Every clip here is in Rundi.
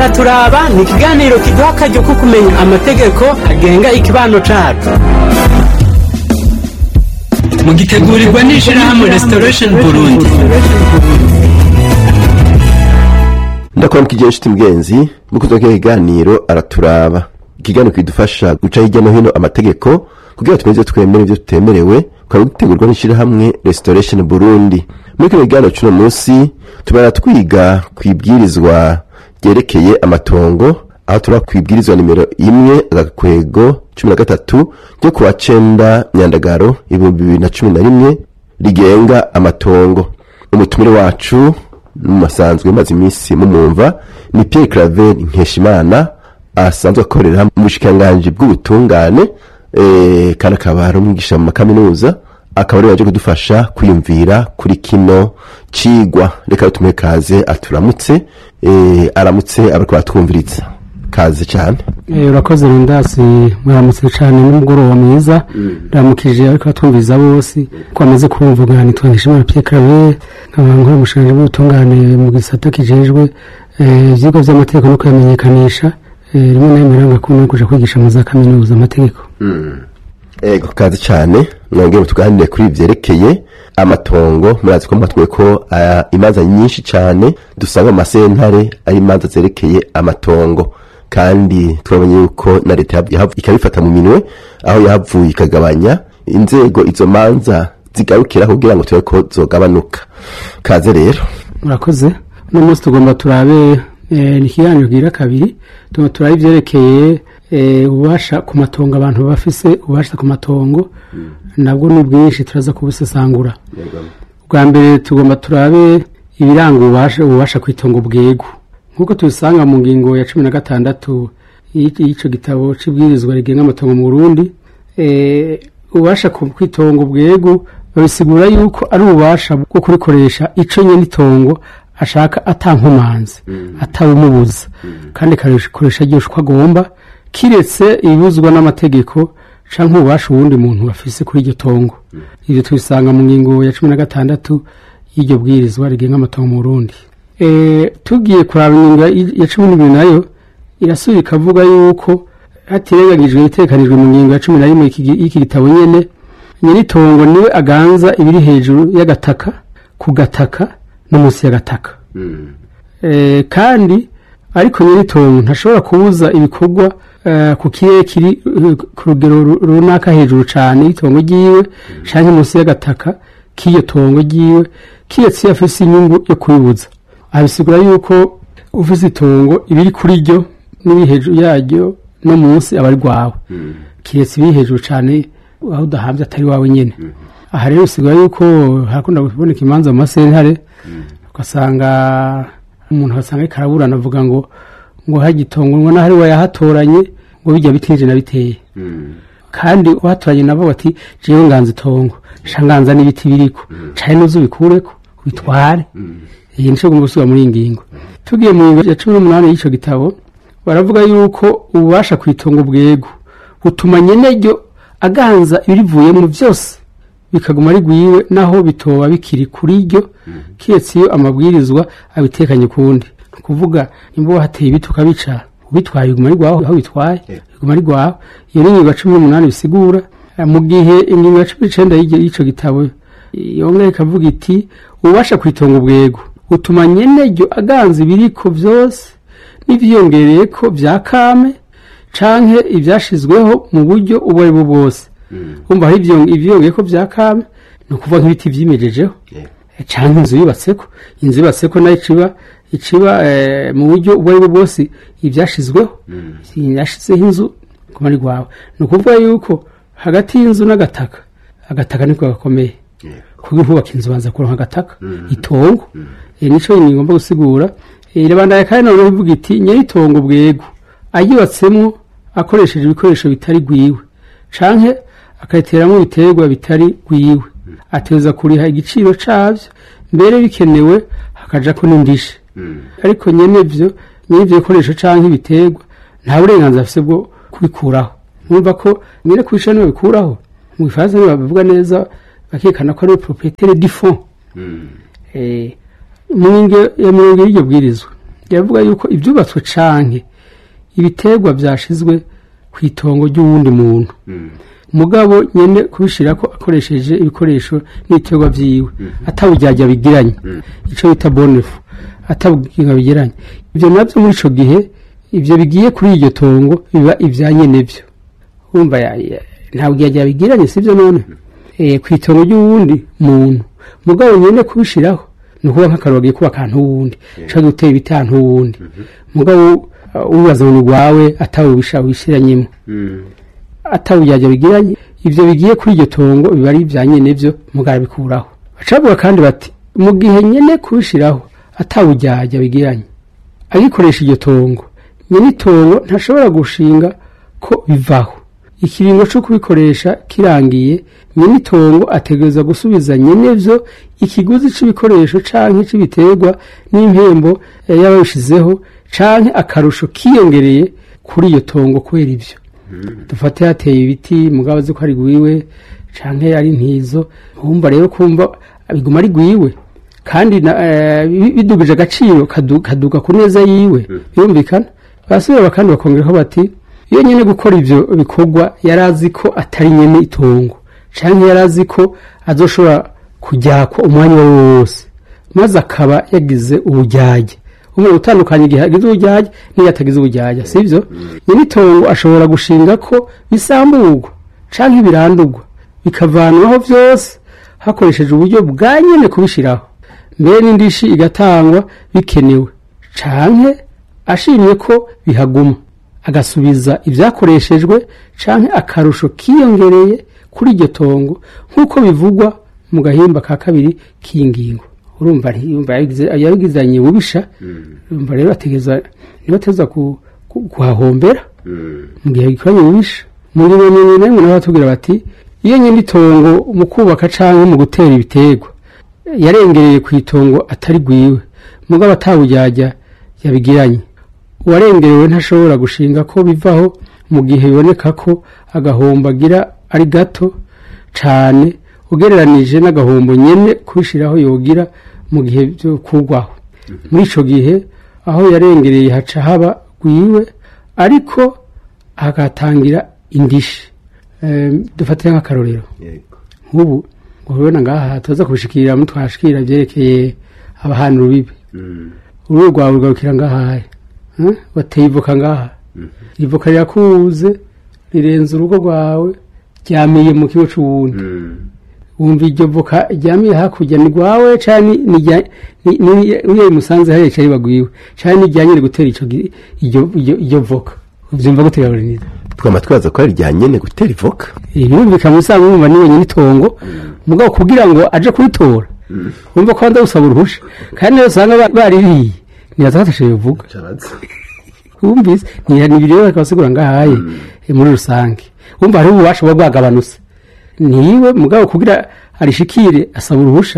araturaba ni ikiganiro kiduha akaryo ko kumenya amategeko agenga ikibano cacu mugitegurirwa n'ishirahamwe restoration burundi ndakora mukijya inshuti mugenzi mukuzo kiganiro araturaba ikiganiro kidufasha guca hirya no hino amategeko kugira tumenye twemere ibyo tutemerewe ukaba gutegurwa n'ishirahamwe restoration burundi muri kino kiganiro cy'uno munsi tubara twiga ku ibwirizwa ryerekeye amatongo aho turi ku ibwirizwa nimero imwe agakwego cumi na gatatu ryo kuwa cenda myandagaro ibihumbi bibiri na cumi na rimwe rigenga amatongo umutumire wacu mumasanzwe maze iminsi mumumva ni Pierre Claver Nkeshimana asanzwe akorera mu bushikiranganji bw'ubutungane eh, kandi akaba ari umwigisha mu makaminuza akaba ari waje kudufasha kwiyumvira kuri kino cigwa reka tumuhe kaze aturamutse eh, aramutse abariko batwumviriza kaze cyane Eh, urakoze rindasi muramutse cyane n'umugoroba mwiza ndamukije ariko batwumviza bose ko bamaze kumvuga nitwa Nkeshimana Pierre Claver nkaba nkora umushinga w'ubutungane mu gisata kijejwe eh, ivyigwa vy'amategeko no kuyamenyekanisha eh, rimwe na rimwe rangakunda no kuja kwigisha mu za kaminuza amategeko ego kaze cyane mwongere tuganire kuri vyerekeye amatongo murazi ko matwe ko ah, imanza nyinshi cyane dusanga mu masentare ari imanza zerekeye amatongo kandi twabonye yuko na leta yav- yahav- ikabifata mu minwe aho yahavuye ikagabanya inzego izo manza zigarukiraho kugira ngo turabe ko zogabanuka kaze rero murakoze uno munsi tugomba turabe eh, ni ikiganiro gira kabiri tugomba turabe ivyerekeye eh, ububasha ku matongo abantu bafise ububasha ku matongo nabwo ni bwinshi turaza kubusesangura bwa mbere tugomba turabe ibiranga ububasha ububasha ku itongo bwego nk'uko tubisanga mu ngingo ya cumi na gatandatu y'i- y'ico gitabo c'ibwirizwa rigenga amatongo mu burundi eh, ububasha ku ku itongo bwego babisigura yuko ari ububasha bwo kurikoresha ico nyene itongo ashaka atankomanzi atawumubuza kandi akarikoresha ryose uko agomba kiretse ibibuzwa n'amategeko canke ububasha uwundi muntu afise kuri iryo tongo ivyo tubisanga mu ngingo ya cumi na gatandatu y'iryo bwirizwa rigenga amatongo mu burundi e, tugiye kuraba ingingo ya- ya cumi n'ibiri nayo irasubira ikavuga yuko hatirengagijwe ibitekanijwe mu ngingo ya cumi na rimwe y'iki gi- y'iki gitabo nyene nyiritongo niwe aganza ibiri hejuru y'agataka ku gataka no munsi y'agataka e, kandi ariko nyiritongo ntashobora kubuza ibikorwa eh, ku kirere kiri eh, ku rugero ru- runaka hejuru cane y'itongo ryiwe canke munsi y'agataka k'iyo tongo ryiwe kiretse iyo afise inyungu yo kubibuza abisigura yuko ufise itongo ibiri kuri ryo n'ibiri hejuru yaryo no munsi aba ari rwawe kiretse ibiri hejuru cane aho udahamvye atari wawe nyene aha rero bisigura yuko harakunda kuboneka imanza mu masentare ugasanga umuntu asanga ariko araburana avuga ngo ngo hagitongo ngo naho ari we yahatoranye ngo bijya biteje na biteye kandi uhatoranye nabo bati jewe nganza itongo sha nganza n'ibiti biriko cane nuzo ubikureko ubitware iyi nico gomba gusubira muri iyi ngingo tugiye mu ngingo ya cumi n'umunani y'ico gitabo baravuga yuko ububasha ku itongo bwego butuma nyeneryo aganza ibirivuyemo vyose bikaguma ari rwiwe naho bitoba bikiri kuri ryo kiretse iyo amabwirizwa abitekanye ukundi ni ukuvuga nimba wahateye ibiti ukabica ubitwaye biguma ari rwawe aho bitwaye biguma ari rwawe iyo ni ingingo ya cumi n'umunani bisigura Eh, mu gihe ingingo ya cumi n'icenda y'iryo- y'ico gitabo yongera ikavuga iti ububasha ku itongo bwego utuma nyeneryo aganza ibiriko vyose n'ivyiyongereyeko vya kame canke ivyashizweho mu buryo ubwo ari bwo bwose umva hari ivyo- ivyiyongeyeko vya kame ni ukuvuga nk'ibiti vyimejejeho canke inzu yubatseko inzu yubatseko nayo iciba iciba eh, mu buryo ubwo ari bwo bwose ivyashizweho yashizeho inzu kuma ari rwawe ni ukuvuga yuko hagati y'inzu n'agataka agataka niko gakomeye kuko nkubaka inzu banza kuronka agataka itongo Eh, nico nyine ngomba gusigura Eh, irabandanya kandi noneho ivuga iti nyiritongo bwego ayubatsemwo akoresheje ibikoresho bitari gwiwe canke akayiteramo ibiterwa bitari gwiwe ateza kuriha igiciro cavyo mbere bikenewe hakajako n'indishe ariko nyene vyo nyene ivyo bikoresho canke ibiterwa nta burenganzira afise bwo kubikuraho mwumva ko nyene kubisha niwe bikuraho mu gifaransa nibo babivuga neza bakekana ko ari we proprietaire du fond Eh, mu ngingo ya mirongo y'iryo bwirizwa iravuga yuko ibyubatswe canke ibiterwa byashizwe ku itongo ry'uwundi muntu mugabo nyene kubishirako akoresheje ibikoresho n'ibiterwa vyiwe atabujyajya bigiranye ico bita bonefu atabuginga bigiranye ibyo nabyo muri ico gihe ibyo bigiye kuri iryo tongo biba ibya nyene vyo wumva ya- ya- nta bujyajya bigiranye sivyo none eh ku itongo ry'uwundi muntu mugabo nyene kubishiraho ni ukuvuga nk'akaroro agiye kuba akantu wundi ushobora gutera ibiti ahantu wundi mugabo uh, ubaza ngo ni rwawe atawubisha wishiranyemo atawujyajya bigiranye ivyo bigiye kuri iryo tongo biba ari ibya nyene vyo mugabo bikuraho bacavuga kandi bati mu gihe nyene kubishiraho atawujyajya bigiranye agikoresha iryo tongo nyene itongo ntashobora gushinga ko bivaho ikiringo co kubikoresha kirangiye nyene itongo ategereza gusubiza nyene vyo ikiguzi c'ibikoresho canke c'ibiterwa n'impembo eh, y'ababishizeho canke akarusho kiyongereye kuri iyo tongo kubera ivyo dufate hateye ibiti mugabo azi ko ari gwiwe canke ari ntizo wumva rero kumva biguma ari gwiwe kandi na- eh, bi- bidugije agaciro kadu- kaduga ku neza yiwe birumvikana basubira kandi bakongeraho bati iyo nyene gukora ivyo bikorwa yari azi ko atari nyene itongo canke yari azi ko azoshobora kujyakwa umwanya uwo ari wo wose maze akaba yagize ubujyage umwe utandukanye igihe agize ubujyage n'iyo atagize ubujyage sivyo nyene itongo ashobora gushinga ko bisamburwa canke birandurwa bikavanwaho vyose hakoresheje uburyo bwa nyene kubishiraho mbere n'indishi igatangwa bikenewe canke ashimye ko bihaguma agasubiza ibyakoreshejwe canke akarusho kiyongereye kuri iryo tongo nk'uko bivugwa mu gahimba ka kabiri k'ingingo urumva ntiyumva yabigize- yabigizanye bubisha urumva rero ategeza niba ateza ku- ku- kuhahombera mu gihe gikoranye bubisha mu ngingo nyine namwe nabo batubwira bati iyo nyine itongo mu kubaka canke mu gutera ibiterwa yarengereye ku itongo atari gwiwe mugabo atawujyajya yabigiranye uwarengerewe ntashobora gushinga ko bivaho mu gihe biboneka ko agahombo agira ari gato cane ugereranije n'agahombo nyene kubishiraho yogira mu gihe byo kugwaho muri ico gihe aho yarengereye haca haba gwiwe ariko hagatangira indishi Em, dufatire nk'akarorero nk'ubu urabona ngaha tuza kubishikira mutwashikira byerekeye abahana urubibi uruhu rwawe rugarukira ngaha eh? wateye ivoka ngaha ivoka rirakuze rirenze urugo rwawe ryamiye mu kigo c'uwundi wumva iryo voka ryamiye hakurya ni rwawe canke ni rya- ni- ni- niyo musanze hariya cari bagwiwe canke ni ryanyene gutera ico gi- iryo- iryo iryo voka uvyumva gute gaburiniza twama twaza ko ari rya nyene gutera ivoka birumvikana usanga wumva ni wenyine itongo mugabo kugira ngo aje kuritora wumva ko wanda gusaba uruhusha kandi niyo usanga ba- baririye ntibazatashe bivuga wumvise ni ni ibiri rero bakabasigura ngahaye eh, muri rusange wumva hariho ububasha buba bwagabanutse niwe mugabo kugira arishikire asaba uruhusha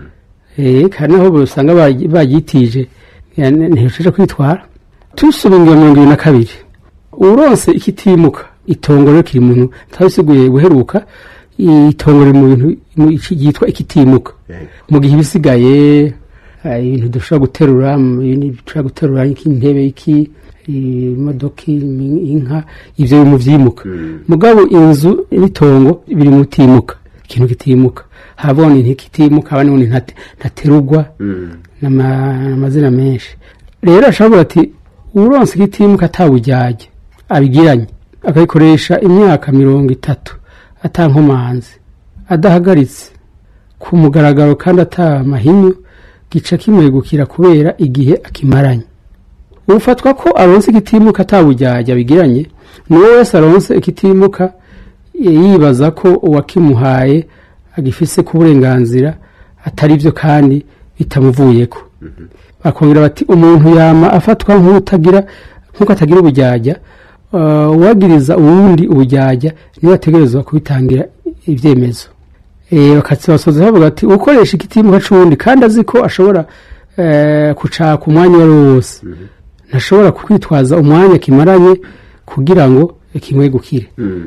eh kandi aho usanga bagi- baryitije ya- ntihesheje kwitwara tusubiye mirongo ibiri na kabiri uronse ikitimuka itongo rero kiri muntu tabisiguye guheruka itongo riri mu bintu mu iki ryitwa ikitimuka mu gihe ibisigaye eh, ibintu dushobora guterura mu bintu dushobora guterura nk'intebe iki imodoka imi- inka ivyo biri mu vyimuka mugabo inzu n'itongo biri mu timuka ikintu kitimuka habona ntikitimuka abandi bundi ntate- ntaterugwa n'ama- n'amazina menshi rero ashobora ati uronse igitimuka atabujyajya abigiranye akabikoresha imyaka mirongo itatu atankomanzi adahagaritse ku mugaragaro kandi ata mahinyu gica kimwegukira kubera igihe akimaranye ufatwa ko aronse igitimuka atabujyajya bigiranye n'uwo wese aronse igitimuka yibaza ko uwakimuhaye agifise ku burenganzira atari byo kandi bitamuvuyeko bakongera bati umuntu yama afatwa nk'utagira nk'uko atagira ubujyajya uh, uwagiriza uwundi ubujyajya niwe ategerezwa kubitangira ibyemezo eh bakatsibasoza bavuga ati ukoresha igitimuka c'uwundi kandi azi ko ashobora eh, kucaka umwanya uwo ari wo wose ntashobora kwitwaza umwanya kimaranye kugira ngo kimwegukire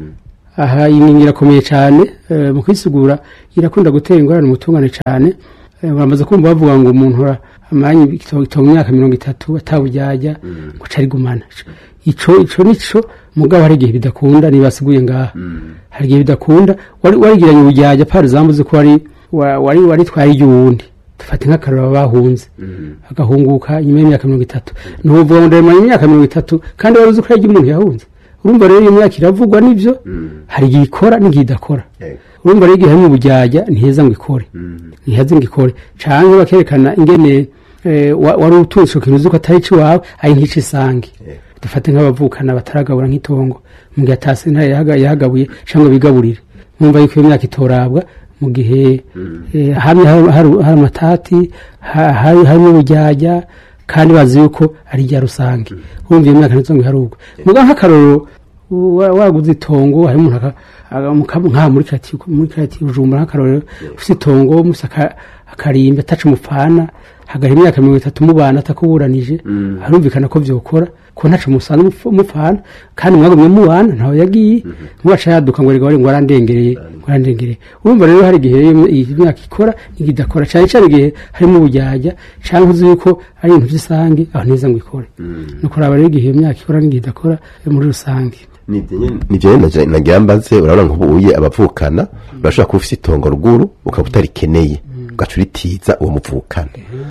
aha iyi ngingo irakomeye cyane mu kwisigura irakunda gutera ingorane umutungane cyane bamaze kumva bavuga ngo umuntu amanyi itongo imyaka mirongo itatu atabujyajya ngo carigumana ico ico nico mugabo hari igihe bidakunda nibasiguye ngaha hari igihe bidakunda wari warigiranye ubujyajya pari zambuze ko wari wa- wari waritwaye iry'uwundi dufate nk'akarora bahunze agahunguka nyuma y'imyaka mirongo itatu ntuvuga ngo ndemanye imyaka mirongo itatu kandi wari uzi ko yagiye umuntu yahunze urumva rero iyo myaka iravugwa nivyo hari igihe ikora n'igihe idakora urumva rero igihe harimo ubujyajya ntiheza ngo ikore ntiheza ngo ikore canke bakerekana ingene eh, wa- wari utunze ico kintu uzi ko atari iwawe ari nk'ico isange dufate nk'abavukana bataragabura nk'itongo mu gihe atasi ntare yahaga- yahagabuye cyangwa bigaburire mwumva yuko iyo myaka itorabwa mu gihe eh, hamwe hari hari- hari amatati ha- hari harimo ubujyajya kandi bazi yuko ari irya rusange urumva iyo myaka ntizo ngo iharugwe muga nk'akarorero wa- waguze itongo hari umuntu aka- aga- muka- nka muri kati muri kati bujumbura nk'akarorero ufite itongo mufite aka- akarimbi ataca umupfana hagara imyaka mirongo itatu mubana atakuburanije harumvikana ko vyokora ko ntaco musana umupf- umupfana kandi mwagumye mubana ntawe yagiye mwaca yaduka ngo rigabari ngo arandengereye ngo arandengereye urumva rero hari igihe iyo iyi myaka ikora n'igihe idakora cyane cyane igihe harimo ubujyajya cyangwa uzi yuko ari ibintu by'isange aho neza ngo ikore nuko raba rero igihe iyo myaka ikora n'igihe idakora eh, muri rusange nivyo rero naja- nagira mbaze urabona nk'ubuye abavukana urashobora kuba ufise itongo ruguru ukaba utarikeneye ugaca uritiza uwo muvukana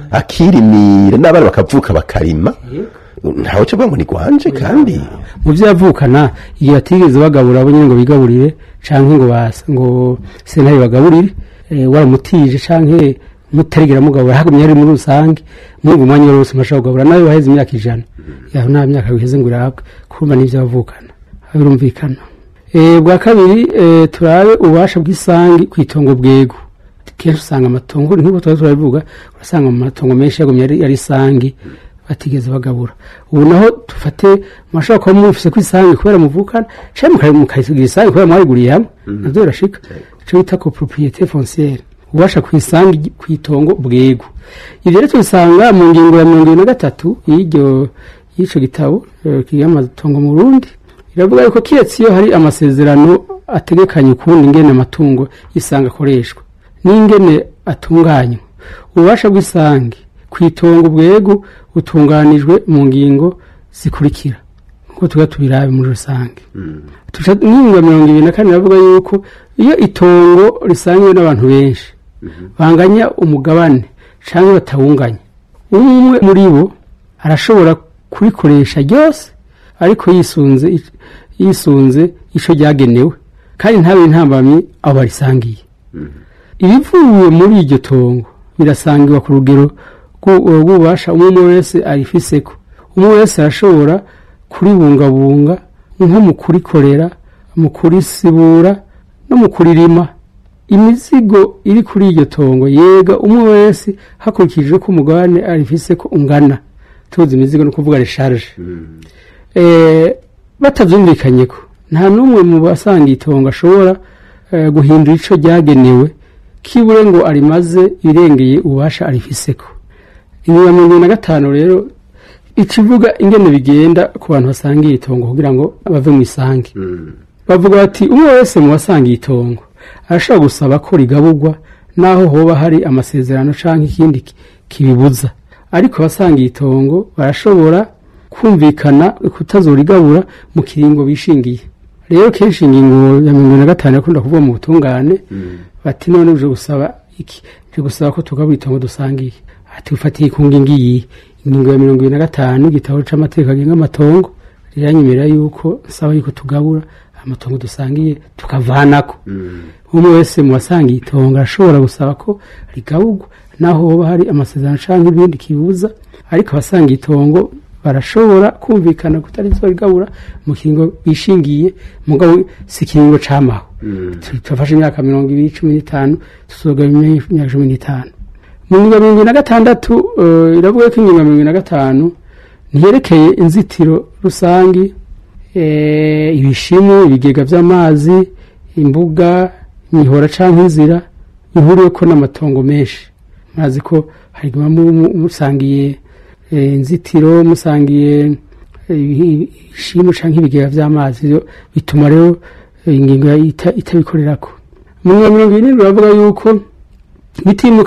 akirimira n'abana bakavuka bakarima ntawe cyo ngo ni gwanje kandi mu byo yavukana igihe batigeze bagabura abo nyine ngo bigaburire canke ngo basa ngo sentare bagaburire eh, waramutije canke mutarigera mugabura hagumye ari muri rusange mwumva umwanya wose mashaka kugabura nawe waheze imyaka ijana yaho nta myaka biheze ngo irabwe kumva n'ivyo bavukana birumvikana Eh, bwa kabiri eh, turabe ububasha bw'isangi ku itongo bwego kenshi usanga amatongo nk'uko tuba turabivuga urasanga mu matongo menshi yagumye ari ari isangi batigeze bagabura ubu naho dufate mwashobora kuba mufise ko isangi kubera muvukana canke mukayisigira isangi kubera mwariguriye hamwe navyo birashika ico bita ko propriété foncière ubasha ku isangi ku itongo bwego ivyo rero tubisanga mu ngingo ya mirongo ibiri na gatatu y'iryo y'ico gitabo eh, kigira amatongo mu Burundi iravuga yuko kiretse iyo hari amasezerano ategekanye ukundi ingene amatungo y'isanga akoreshwa n'ingene atunganywa ububasha bw'isange ku itongo bwego butunganijwe mu ngingo zikurikira nkuko tuba tubirabe muri rusange tuca n'ingingo ya mirongo ibiri na kane iravuga yuko iyo itongo risangiwe n'abantu benshi banganya umugabane cyangwa batawunganya umwe muri bo arashobora kurikoresha ryose ariko yisunze yisunze ico ryagenewe kandi ntabe intambamyi abo barisangiye ibivuye muri iryo tongo birasangirwa ku rugero rw'u- rw'ububasha umwe umwe wese arifiseko umwe wese arashobora kuribungabunga nko mu kurikorera mu kurisibura no mu kuririma imizigo iri kuri iryo tongo yega umwe wese hakurikijwe ko umugabane arifiseko ungana tuzi imizigo no kuvuga resharge eh, batavyumvikanyeko nta n'umwe mu basanga itongo ashobora eh, guhindura ico ryagenewe kibure ngo arimaze irengeye ububasha arifiseko inyuma mirongo ibiri na gatanu rero ikivuga ingene bigenda ku bantu basangiye itongo kugira ngo bave mu isange bavuga bati umwe wese mu basangiye itongo arashobora gusaba ko rigaburwa naho hoba hari amasezerano canke ikindi ki- kibibuza ariko abasangiye itongo barashobora kumvikana kutazorigabura mu kiringo bishingiye rero kenshi ingingo ya mirongo ine na gatanu yakunda kuvuga mu butungane bati none uje gusaba iki uje gusaba ko tugabura itongo dusangiye ati ufatiye ku ngingo iyi ingingo ya mirongo ibiri na gatanu igitabo c'amategeko agenga amatongo riranyemerera yuko nsaba yuko tugabura amatongo dusangiye tukavanako umwe wese mu basangiye itongo arashobora gusaba ko rigaburwa naho hoba hari amasezerano canke ibindi kibuza ariko abasangiye itongo barashobora kumvikana kutarizorigabura mu kiringo bishingiye mugabo si ikiringo camaho turafashe imyaka mirongo ibiri cumi n'itanu tuzoga imyaka cumi n'itanu mu ngingo ya mirongo ibiri na gatandatu eh, iravuga ko ingingo ya mirongo ibiri na gatanu ntiyerekeye inzitiro rusangi eh, ibishimu ibigega vy'amazi imbuga imihora canke inzira bihuriweko n'amatongo menshi murazi ko hari igihe muba mu- musangiye eh, inzitiro musangiye eh, ibi- ibishimu canke ibigega vy'amazi Ivyo bituma rero eh, ingingo ita- itabikorerako mu ngingo ya mirongo irindwi baravuga yuko bitimuka